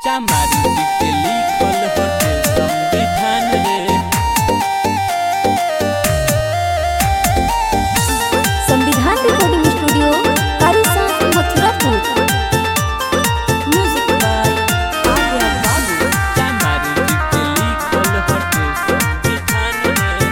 चामारी जी के लिखल हटे संविधान रे संविधान रिकॉर्डिंग स्टूडियो कारिसा मथुरापुर म्यूजिक बाय आर्या बाबू चामारी जी के लिखल हटे संविधान रे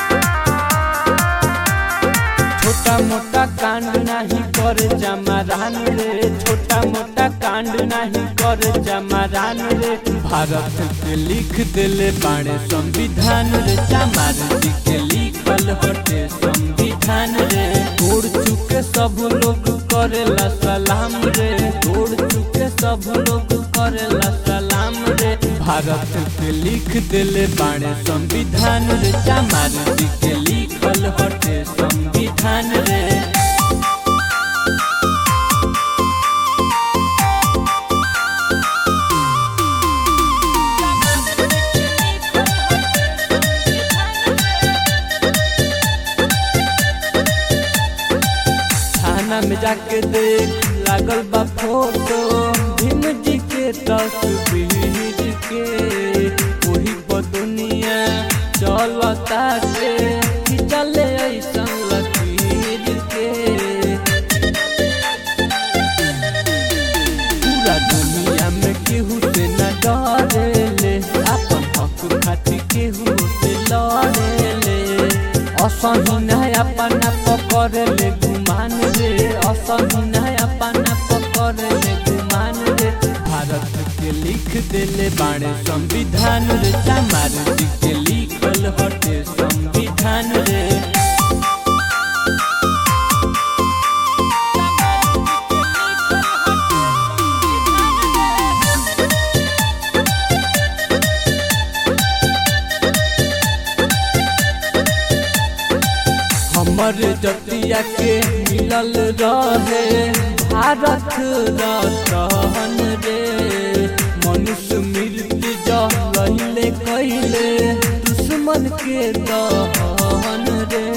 छोटा मोटा कांड नहीं कर जमारान रे छोटा मोटा कांड नहीं कर जमारान रे भारत के लिख दिले बाणे संविधान रे चामार जी के लिखल हटे संविधान रे तोड़ चुके सब लोग करेला सलाम रे तोड़ चुके सब लोग करेला सलाम रे भारत के लिख दिले बाणे संविधान रे चामार जी के लिखल हटे संविधान रे थाना में जाके देख लागल बा फोटो भीम जी के तस्वीर के वही पर दुनिया चलता के चले ऐसन लकीर के पूरा दुनिया में केहू से न डरेले अपन हक खातिर केहू से लड़ेले असही नहीं अपना पकड़ले गुमान रे असही नहीं अपना पकड़ले गुमान रे भारत के लिख देले बाणे संविधान रे चामार जी के लिखल हटे संविधान रे हमर जतिया के मिलल रहे भारत रतन रे मनुष्य मृत्यु जहिले कैले दुश्मन के दहन रे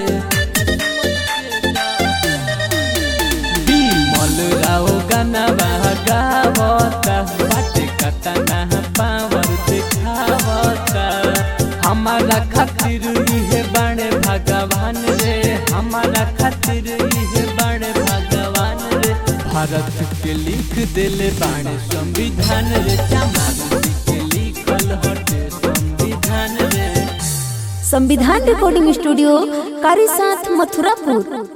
बिमल राव गाना गावता बाटे कतना पावर दिखावता हमारा खातिर इहे बाणे भगवान रे हमारा खातिर इहे बाणे भगवान रे भारत के लिख दिले बाणे संविधान रे चमार जी के लिखल हटे संविधान रे संविधान रिकॉर्डिंग स्टूडियो कारिसाथ मथुरापुर